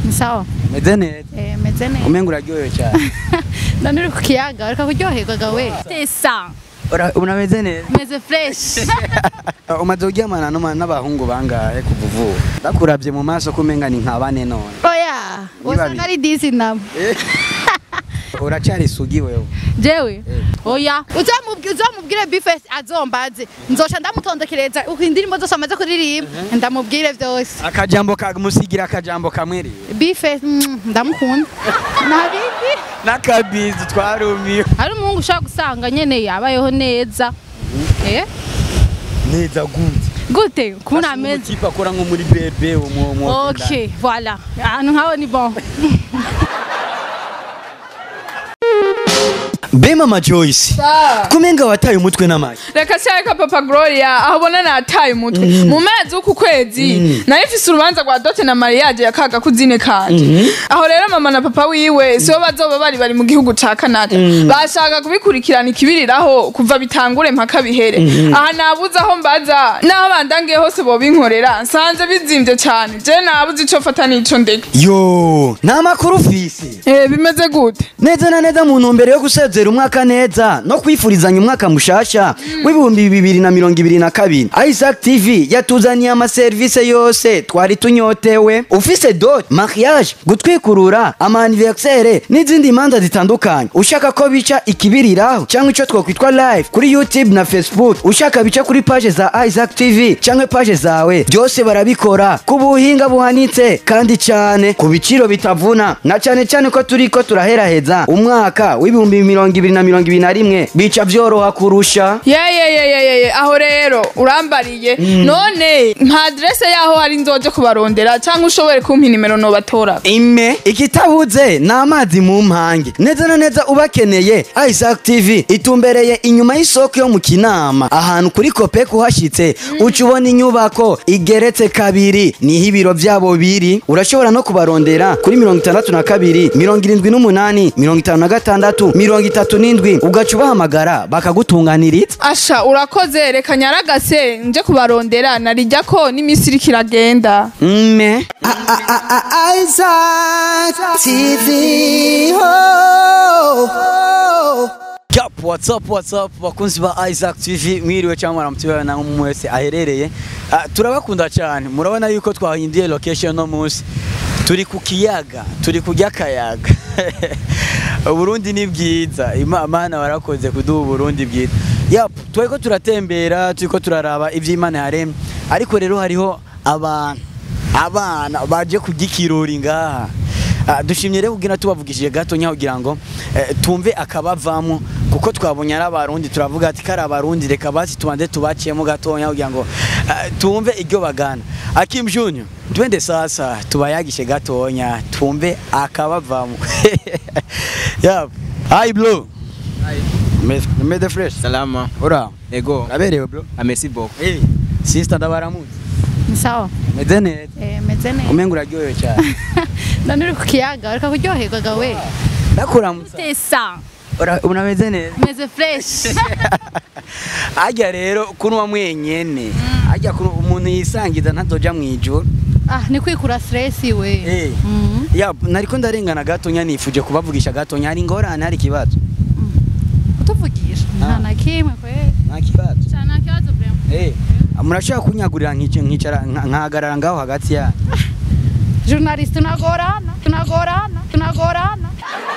ni sawa meze neza eh meze neza umenga uraryohewe cyane none uri ku kiyaga ureka kuryoherwa gawe tesa Ura- unameze neza meze fresh umaze kuryamana n'uma- n'abahungu bangahe kuva uvuka bakurabye mu maso ko umenga ni nka bane none oya usanga ari disi nabo uracyari isugi wewe jewe oya uzamubwire uzamubwire bifes azombaze nzoca ndamutondekereza uko indirimbo zose amaze kuririmba ndamubwire vyose akajambo kamusigira akajambo kamwe rero bifes mm, ndamukunda nabindi n'akabizi twarumiye hari umuhungu ushaka gusanga nyene yabayeho neza eh neza gute gute kubona ameze umutipe akora nko muri bebe umwo ok voilà ahantu nkaho ni bon be mama joyce kumenga wataye umutwe n'amashyi reka cyareka papa gloria aho ubona nataye umutwe mu mezi w'uku kwezi nari mfise urubanza rwa dote na mariage ya kaga kuzine kanje aho rero mama na papa wiwe sibo bazoba bari bari mu gihugu ca canada bashaka kubikurikirana ikibiriraho kuva bitangure mpaka bihere aha nabuze aho mbaza n'aho bandangiye hose bobinkorera nsanze bizimvye cane je nabuze ico fata n'ico ndeka yo nta makuru ufise Eh, bimeze gute neza na neza mu ntumbero yo gusezera umwaka neza no kwifurizanya umwaka mushasha w'ibihumbi bibiri na mirongo ibiri na kabiri isaac tv yatuzaniye amaserivisi yose twari tunyotewe ufise dot mariage gutwikurura amaniversere n'izindi manza zitandukanye ushaka ko bica ikibiriraho cyangwa icyo twakwitwa live kuri youtube na facebook ushaka bica kuri page za isaac tv cyangwa page zawe byose barabikora ku buhinga buhanitse kandi cyane ku biciro bitavuna na cyane cyane ko turi ko turaheraheza umwaka w'ibihumbi mirongo ibiri na mirongo ibiri na rimwe bica byoroha kurusha yeyeyeyeyeye aho rero urambariye none nta adrese yaho hari nzoje kubarondera cyangwa ushobore kumpa inimero nobatora ime ikitabuze ni amazi mu mpange neza na neza ubakeneye isaac tv itumbereye inyuma y'isoko yo mu kinama ahantu kuri kopek uhashyitse uca ubona inyubako igeretse kabiri niho ibiro byabo biri urashobora no kubarondera kuri mirongo itandatu na kabiri mirongo irindwi n'umunani mirongo itanu na gatandatu mirongo itatu n'indwi ugaca ubahamagara bakagutunganiriza asha urakoze reka nyaragase nje kubarondera narijya ko n'iminsi iriko iragenda mme Isaac TV. Oh, oh. Yup, what's up, what's up, bakunzi ba Isaac TV mwiriwe cyangwa mwaramutse na umwe wese aherereye Ah, turabakunda cyane murabona yuko twahinduye location no munsi turi ku kiyaga turi kurya akayaga uburundi ni bwiza Ima- imana warakoze kuduha uburundi bwiza Yup, turiko turatembera turiko turaraba ivy'imana yaremye ariko rero hariho abantu abana baje kurya ikirori ngaha Ah, dushimye rero kugira tubavugishije gato nya kugira ngo eh, tumve akabavamo kuko twabonye ari abarundi turavuga ati kari abarundi reka basi tubanze tubaciyemo gatonya kugira ngo eh, tumve iryo bagana Akim Junior twende sasa tubayagishe gatonya tumve akabavamo yap hi bro Meze- meze fresh Salama. ura Ego. aberewe bro Amesi beaucoup. hey sister ndabaramutse ni sawa meze neza eh meze neza umenga uraryohewe cyane none uri ku kiyaga ureka kuryoherwa gawe ndakuramutsa tesa Ura- unameze neza meze fresh ajya rero kunywa mwenyene ajya kunywa- umuntu yisangiza ntazoja mu ijoro ah ni kwikura stress we Eh. Mhm. ya nariko ndarengana gatonya nifuje kubavugisha gatonya hari ingorane hari ikibazo kutuvugisha nta na kimwe kwe nta kibazo cyane nta kibazo vraiment Eh, murashobora kunyagurira nkice- nkicara nka- nkahagarara ngaho hagati yanyu journalist tunagorana tunagorana tunagorana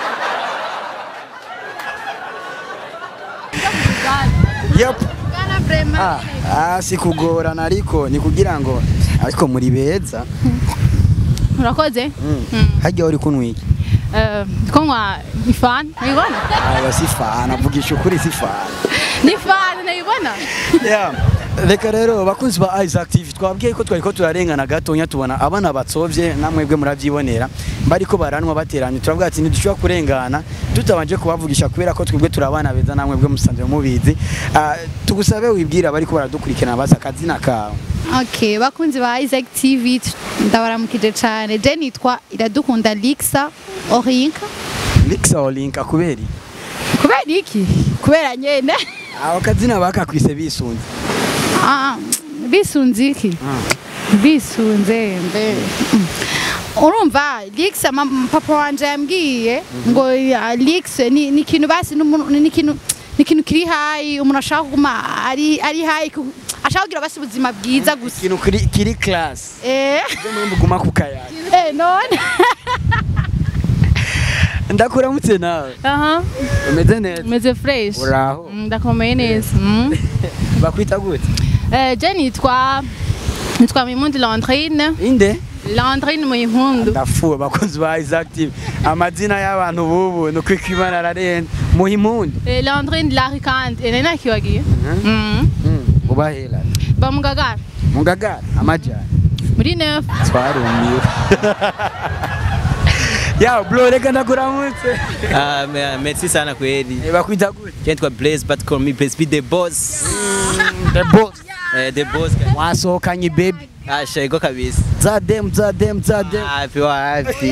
yep. Gana vraiment ah, ah, si kugorana ariko ni kugira ngo ariko muri beza urakoze mm. hajya uri kunywa iki Eh, kunywa ni fan nayibona aya si fana vugisha ukuri si fana ni fan nayibona Yeah. reka rero bakunzi ba Isaac TV twabwiye ko twariko turarengana gatonya tubona abana batsovye namwebwe muravyibonera bariko baranwa bateranye turavuga ati ntidushobora kurengana tutabanje kubavugisha kubera ko twebwe turabana beza namwebwe musanzwe mubizi Ah, tugusabe wibwira bariko baradukurikirana baza akazina kawe okay bakunzi ba Isaac TV ndabaramukije cyane je nitwa iradukunda Lixa Orinka Lixa Olinka kuberi kubera iki kubera nyene aho kazina bakakwise bisunze Ah, bisunze iki bisunze mbe Mm. urumva lix ama- papa wanje yambwiye ngo ya, lix ni ni ikintu basi n'umuntu- ni ikintu ni ikintu kiri hayi umuntu ashaka kuguma ari ari hayi ku- ashaka kugira basi ubuzima bwiza gusa ikintu kiri kiri class eh byo muri muguma ku kayaga eh none ndakuramutse nawe aha umeze neza meze fresh uraho Mm, ndakomeye neza Mm. bakwita gute Eh, je nitwa nitwa Mimundi Landrine inde Landrine Muhimpundu ndafuwe bakozi ba Isaac TV amazina y'abantu bubu ni uko imana ararenze muhimundi Eh, Landrine Larikante ene nakiwagiye Mm. ubahera bamugagara mungagara amajyana muri neuf twarumiwe ya bro reka ndakuramutse Ah, me- merci sana kweli. Eh, bakwita gute Naitwa Blaze but call me Blaze be the boss. the boss Eh, the boss. ka- wasohokanye baby Ah, shego kabisa. zadem zadem zadem Happy wapi.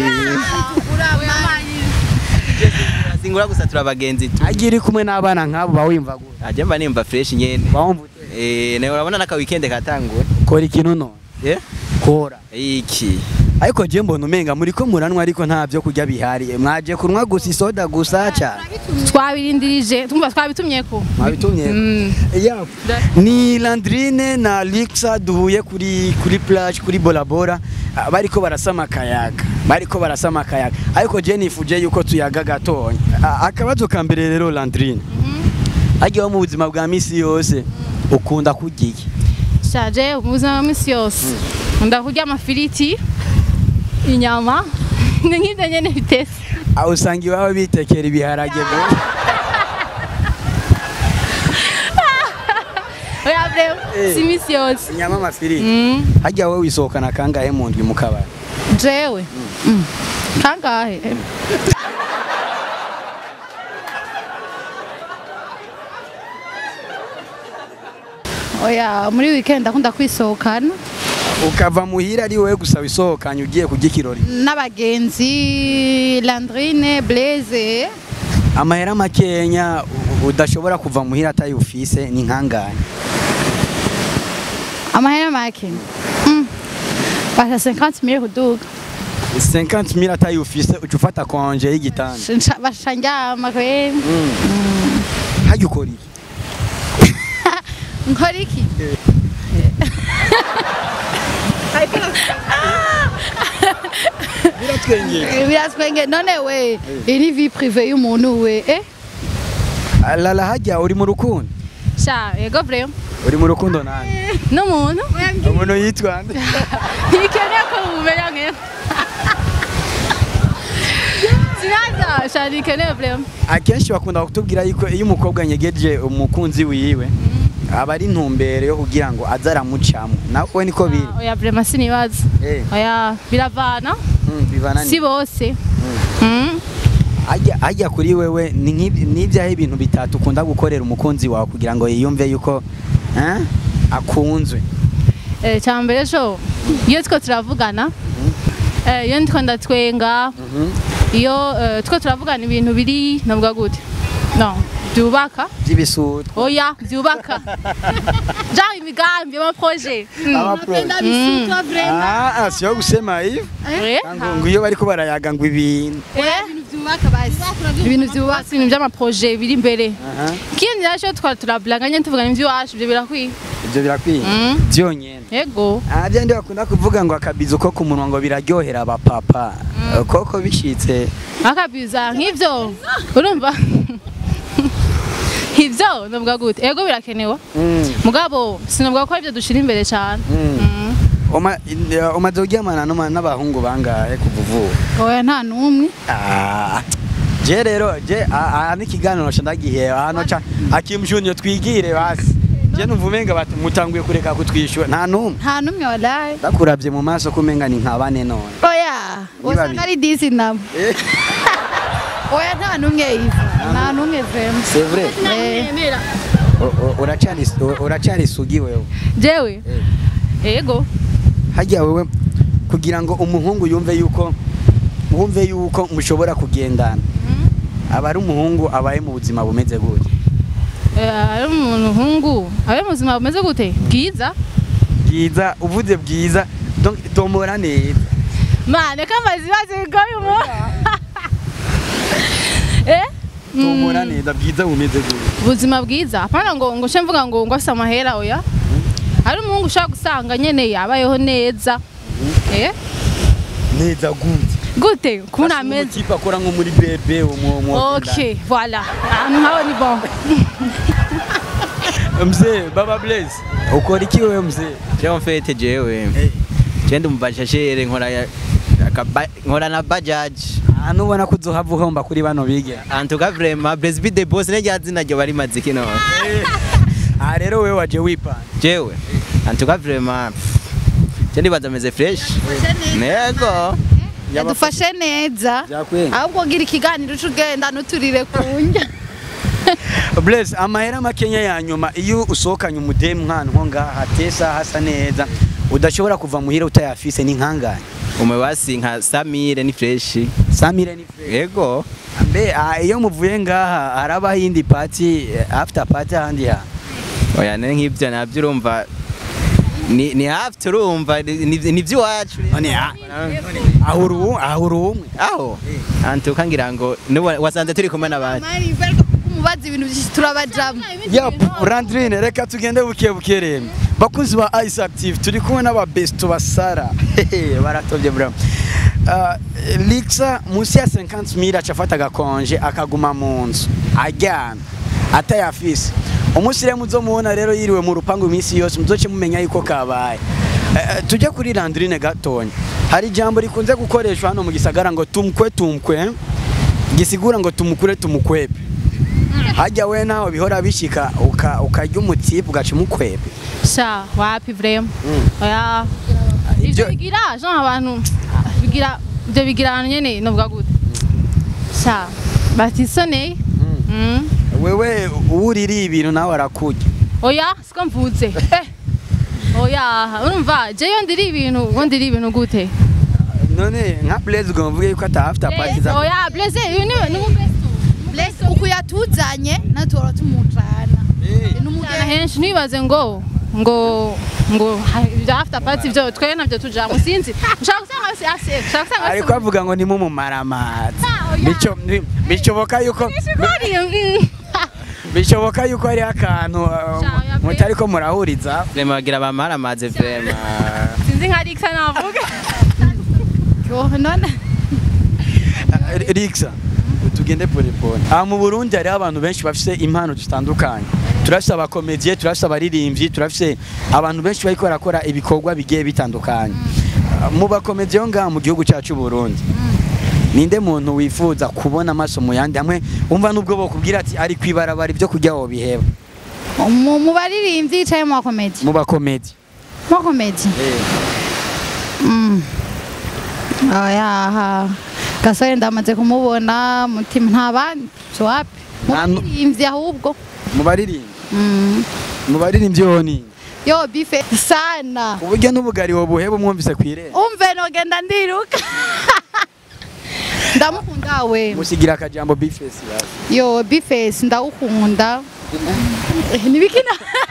Singura gusa turabagenzi tu. agiye uri kumwe n'abana nk'abo bawimva gute Aje mba nimba fresh nyene. bawumva ute Eh, nawe urabona naka weekend katangura. kora ikintu none Eh? kora Iki. ariko je mbona umenga muri ko muranwa ariko nta byo kurya bihari mwaje kunwa gusa isoda gusa cyane twabirindirije tumva twabitumye ko mwabitumye Mm. Yeah. ni Landrine na Lixa duhuye kuri kuri plage kuri Bolabora ah, bariko barasama akayaga bariko barasama akayaga ariko je nifuje yuko tuyaga gatonya Ah, akabazo ka mbere rero Landrine agiye mu buzima bwa misi yose ukunda kurya iki shaje ubuzima bwa misi yose ndakurya amafiriti inyama ni nk'ibyo nyene bitese aho usanga iwabo bitekera ibiharage bro oya breo Eh. si misi yose inyama amafiriti Mm. hajya wowe wisohokana kangahe mu ndwi mu kabari jewe Mm. kangahe oya muri weekend ndakunda kwisohokana ukava muhira ari wowe gusa wisohokanye ugiye kurya ikirori n'abagenzi Landrine Blaze amahera makenya u- udashobora kuva muhira atayi ufise ni nkanganye amahera make Mm. basha 50 mille kuduga 50 mil atayi ufise uca ufata konje y'igitanda Nca- basha njyama kweli hajya ukora iki nkora iki biratwengera biratwenge none we iyi ni vie prive y'umuntu we eh lala hajya uri mu rukundo sha yego breo uri mu rukundo nande n'umuntu umuntu yitwa nde ntikeneye ko mumenya nk'ejo sinaza sha ntikeneye breo akenshi bakunda kutubwira yuko iyo umukobwa nyegeje umukunzi wiwe aba ari intumbero yo kugira ngo aze aramucamo nawe niko biri oya brema sinibaza Eh, oya biravana mm, bivana ni- si bose Mm. Hajya- hajya kuri wewe ni nk'ibi- ni ibyahe ibintu bitatu ukunda gukorera umukunzi wawe kugira ngo yiyumve yuko eh, akunzwe Eh, cya mbere jo iyo two turavugana eh, iyo ndiko ndatwenga iyo eh, two turavugana ibintu biri navuga gute no byubaka by'ibisutu oya byubaka genre imigambi amaproje Ah, ah, sio kusema hivyo ngo ngo iyo bariko barayaga ngo ibintu byubaka basi ibintu byubaka ibintu by'amaproje biri imbere Aha, ikindi naco twara turablanganya tuvugana ivy'iwacu ivyo birakwiye ivyo birakwiye Mm. byonyene yego Ah, bya ndi bakunda kuvuga ngo akabizo ko ku munwa ngo biraryohera abapapa koko bishitse akabiza nk'ivyo urumva ivyo navuga gute ego birakenewe Mm, mugabo sinavuga ko aribyo dushira imbere cyane mm. Mm. Oma- in- umaze kuryamana n'uma- n'abahungu bangahe kuva uvuka oya nta n'umwe Ah, je rero je aha n'ikiganiro ca ndagiheba hano ca akimjunior twigire basi je numva umenga bati mutanguye kureka kutwishyura nta numwe nta n'umwe walayi ndakuravye mu maso ko umenga ni nka bane none oya Ni usanga babiri. ari disi nabo Eh, oya nta n'umwe yiva nta n'umwe vema c'est vrai Eh, O- o- uracari u- uracari isugi wewe jewe Eh. ego hajya wewe kugira ngo umuhungu yumve yuko wumve yuko mushobora kugendana aba ari umuhungu abaye mu buzima bumeze gute Eh, ari umuntu hungu abe mu buzima bumeze gute bwiza bwiza uvuze bwiza donc tombora neza mane kamaze ibibazo bigoye umuntu eh tumura neza bwiza bumeze gute ubuzima bwiza apana ngo ngo nce mvuga ngo ngo afite amahera oya hari umuhungu ushaka gusanga nyene yabayeho neza eh neza gute gute kubona Basi ameze nk'umutipe akora nko muri bebe umu umu ok voilà ahantu nk'aho ni bon mzee baba blaze ukora iki wewe mzee jewe mfete jewe je ndi umubashashere nkora ya- akaba- nkora na bajaji ahantu ubona ko uzohava uhomba kuri bano bige antuka vrema Blessby the boss nirya zina ryo bari maziki none aha rero wewe waje wipanga jewe antuka vrema je ndibaza meze fresh nego yadufashe neza Byakwenga. ahubwo gira ikiganiro uca ugenda nuturire ku njya blaze amahera makenya ya nyuma iyo usohokanye umudemu nk'ahantu nko ngaha hatesa hasa neza udashobora kuva muhira utayafise ni nkanganye umwe basi nka Samire ni fresh samire ni fe yego mbe ah, iyo muvuye ngaha harabaho iyindi pati after party ahandi ha oya ne nk'ibyo nabyo urumva ni ni hafi turumva ni ni- ni iby'iwacu none ah, aho uri uwo- aho uri umwe aho antuka ngira ngo nubu- wasanze turi kumwe n'abandi umubaza ibintu byinshi turabajamo Yap, Randrine reka tugende buke buke rero. Bakunzi ba Ice Active turi kumwe n'aba best basara. Hehe, Baratovye bro. Uh, Lixa musi ya 50000 acafata agakonje akaguma mu nzu ajyana atayafise. Umunsi rero muzomubona rero yiriwe mu rupangu iminsi yose muzoce mumenya yuko kabaye. Uh, tujye kuri Randrine gatonya. Hari ijambo rikunze gukoreshwa hano mu gisagara ngo tumkwe tumkwe gisigura ngo tumukure tumukwepe hajya we naho bihora bishika uka- ukarya umutipe ugaca umukwebe sha wapi vrema oya ivyo Ibyo- bigira jean abantu bigira ivyo bigira abantu nyene novuga gute sha batisoneye Mm. wewe uwuririye ibintu nawe arakurya oya siko mvuze Eh. oya urumva jeyo ndiri ibintu ngo ndiri ibintu gute none nka blaze ngo mvuge yuko atahafite apati za oya blaze uyu ni ni umubesto uku yatuzanye natuhora tumujana Cyane henshi ntibaze ngo ngo ngo ha- ibya after party byo twe nabyo tujamo sinzi ushaka gusanga si ase ushaka gusanga ariko avuga ngo nimumumaramazi Ah, oya. Bico- bi- bishoboka yuko bi- bishoboka yuko hariho akantu uh, Sha, oya pe. mutari ko murahuriza vrema bagira bamaramaze vrema sinzi nka Rixa navuga none Uh, Rixa tugende pole pole aha mu Burundi hariho abantu benshi bafise impano zitandukanye turafise abakomediye turafise abaririmbyi turafise abantu benshi bariko barakora ibikorwa bigiye bitandukanye Uh, mu bakomediye ho ngaha mu gihugu cyacu Burundi ninde muntu wifuza kubona amaso mu yandi hamwe umva nubwo bokubwira ati ari kwibarabara ibyo kurya wo biheba mu mu baririmbyi yicaye mu bakomedi mu bakomedi mu bakomedi Mm. oya gasore ndamaze kumubona mutima nta bandi si wapi mu Nta nu- baririmbyi ahubwo mu baririmbyi Mm. mu baririmbyi ho ni yo bife sana uburyo n'ubugari wo buheba umwumvise kwirera umve nogenda ndiruka ndamukunda we musigira akajambo bifesi yo bifesi ndawukunda nibikina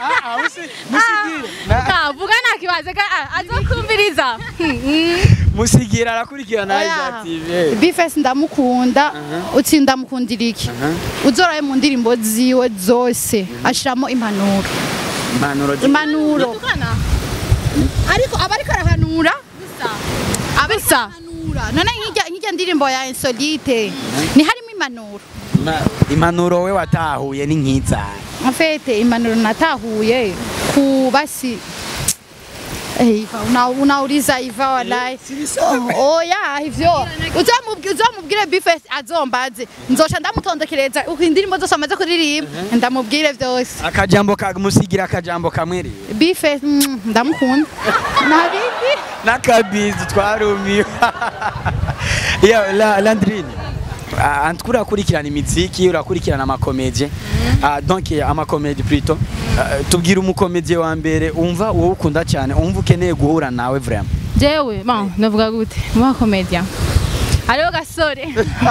vuga nta kibazo ka azokumviriza musigira arakurikirana Oya. Isaac TV bifesi ndamukunda utsi ndamukundira iki uzoraye mu ndirimbo ziwe zose ashiramo impanuro impanuro zi- impanuro ariko aba ariko arahanura aba ariko Gusa. arahanura none nk'ijya nk'ijya ndirimbo ya insolite ni harimo impanuro Ma- impanuro we watahuye ni nk'inzara mfete impanuro natahuye ku basi Eh, Iva, una- unauliza iva walai oya ivyo uzamubwire uzamubwire bifes azombaze nzoca ndamutondekereza uko indirimbo zose amaze kuririmba ndamubwire vyose akajambo ka musigira akajambo kamwe rero bifes mm, ndamukunda nabindi n'akabizi twarumiwe ya la landrine antuko urakurikirana imiziki urakurikirana amakomedie Ah, donc eh, amakomedie plutôt Ah, tubwira umukomedie wa mbere umva wowe ukunda cyane umva ukeneye guhura nawe vraiment jewe bon navuga gute mu bakomedia hariho gasore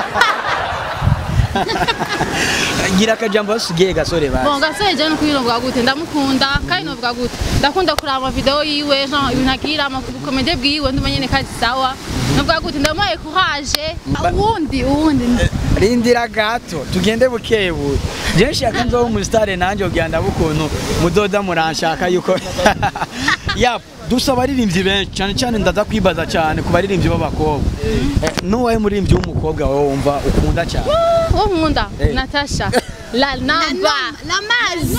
gira akajambo basugiye gasore bon basi gasore jewe nukuri navuga gute ndamukunda kandi navuga gute ndakunda kuraba amavideo yiwe genre ibintu agira amakomedie bwiwe ndumva nyene kazi sawa navuga gute ndamuhaye courage Mba- uwundi uwundi rindira gato tugende bukebuke je nshaka nzoba umusitare nanjye ugenda bukuntu mudoda muranshaka yuko ya dusaba abaririmbyi benshi cyane cyane ndaza kwibaza cyane ku baririmbyi b'abakobwa Eh, n'uwahe muririmbyi w'umukobwa wowe wumva ukunda cyane uwo nkunda Eh. natasha la namba namazi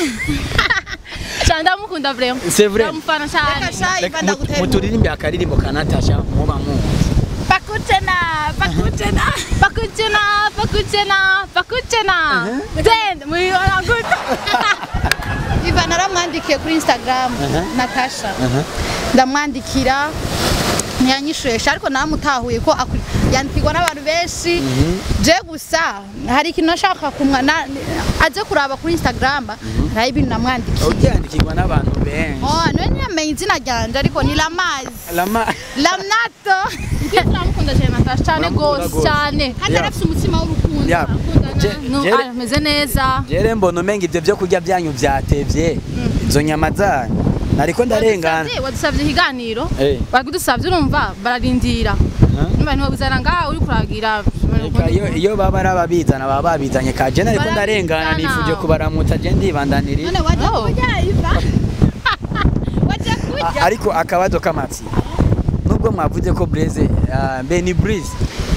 cyane ndamukunda vraiment C'est vrai. ndamufana cyane Reka mu- muturirimbe akaririmbo ka natasha muba muzi pakutena pakutena pakuchena pakuchena pakuchena then muyibona gute iva naramwandikiye kuri instagram natasha ndamwandikira ntiyanyishuresha ariko namutahuye ko akuri- yandikirwa n'abantu benshi je gusa hari ikintu nashaka kumwa na- aze kuraba kuri instagram hari ibintu namwandikiye ubyandikirwa n'abantu benshi Oh, niwe ntiyamenye izina ryanje ariko ni lamazi Lama lamnato turamukunda cyane natasha cyane Uramukunda gose gose. cyane kandi Yeah. arafite umutima w'urukundo Yeah. Je- No, Jere- ameze neza jere mbona umenga ibyo byo kurya byanyu byatevye izo nyama zanyu nariko ndarengana Wadusavye- wadusavye ikiganiro Eh. bagudusavye urumva bararindira numva ntibabuzana ngaha uri kuragira Reka, iyo iyo baba ari ababizana baba babizanye ka jene ariko ndarengana Barabizana. nifuje kubaramutsa je ndibandaniriye none wajya Oh. kurya iva wajya kurya A- ariko akabazo k'amatsi nubwo mwavuze ko Blaze ah, mbe ni Breeze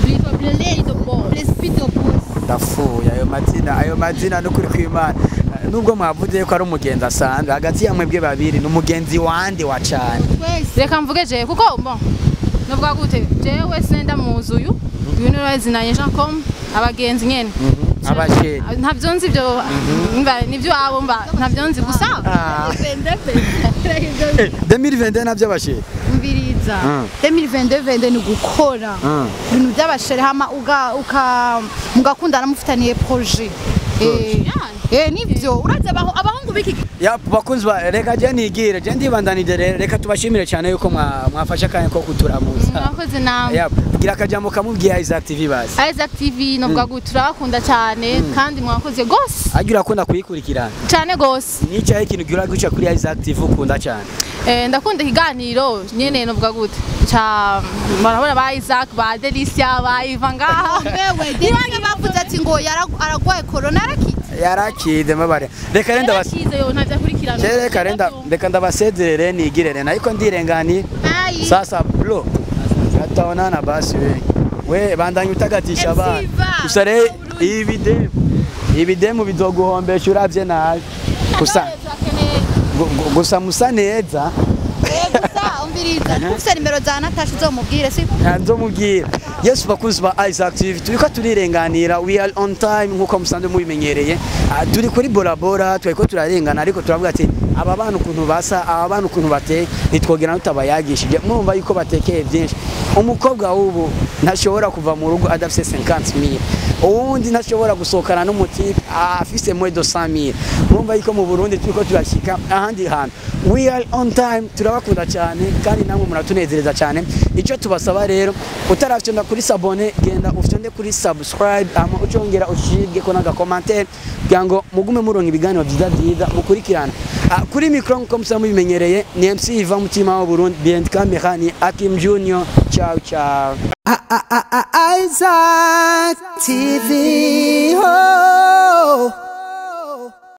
ndapfuye ayo mazina ayo mazina n'ukuri kw'Imana Ah, nubwo mwavuze ko ari umugenzi asanzwe hagati ya mwebwe babiri ni umugenzi wande wa cane reka mvuge jewe kuko bon novuga gute jewe senda muzi uyu uyu niwe wazinanye jean com abagenzi nyene abasheri ntavyo nzi ivyo mba nivyo abo mba ntavyo nzi gusa Ah. Eh, 2021 navyo abasheri mbiriza Mm. 2022 ni gukora Mm. ibintu by'abashere hama uga uka mugakundana mufitaniye projet eh eh nivyo uraza abaho abahungu biki ya bakunzi ba reka je nigire je ndibandanije rero reka tubashimire cyane yuko mwa- mwafashe akanya ko kuturamuza mwakoze namwe ya gira akajambo kamubwiye Isaac TV basi Isaac TV novuga gute turabakunda cyane kandi mwakoze gose agira akunda kuyikurikirana cyane gose nicyahe ikintu gira guca kuri Isaac TV ukunda cyane Eh, ndakunda ikiganiro nyene novuga gute ca barabona ba Isaac ba Delicia ba Iva ngaha wewe dirange bavuze ati ngo yara- aragwaye corona yarakitse yarakide mabare reka renda bas yarakize yo ntavyo akurikirana Je reka renda reka ndabasezerere nigirere ariko ndirengani ayi sasa bro gataonana basi we we bandanye utagatisha abana Etsiva. gusa rero ibi demu ibi demu bizoguhombesha uravye nabi gusa gu- gu- gusa musa neza gusa umviriza ufite nimero za Natasha uzomubwire si nzomubwira yesu bakunzi ba Isaac TV turiko turirenganira we are on time nkuko musanzwe mubimenyereye Ah, turi kuri bora bora turiko turarengana ariko turavuga ati aba bana ukuntu basa aba bana ukuntu bateye nitwogera tutabayagishije murumva yuko batekeye byinshi umukobwa w'ubu ntashobora kuva mu rugo adafise 50 mil uwundi ntashobora gusohokana n'umutipe afise mwe do 100 mil murumva yuko mu Burundi turiko turashika ahandi hantu we are on time turabakunda cyane kandi namwe muratunezereza cyane icyo tubasaba rero utarafyonda kuri sabone genda ufyonde kuri subscribe ama ucongera ushirge ko naga commentaire kugira ngo mugume muronka ibiganiro byiza byiza mukurikirana Ah, kuri micro nkuko musa mubimenyereye ni MC Iva mutima wa Burundi behind camera ni Akim Junior ciao ciao Isaac TV. Oh.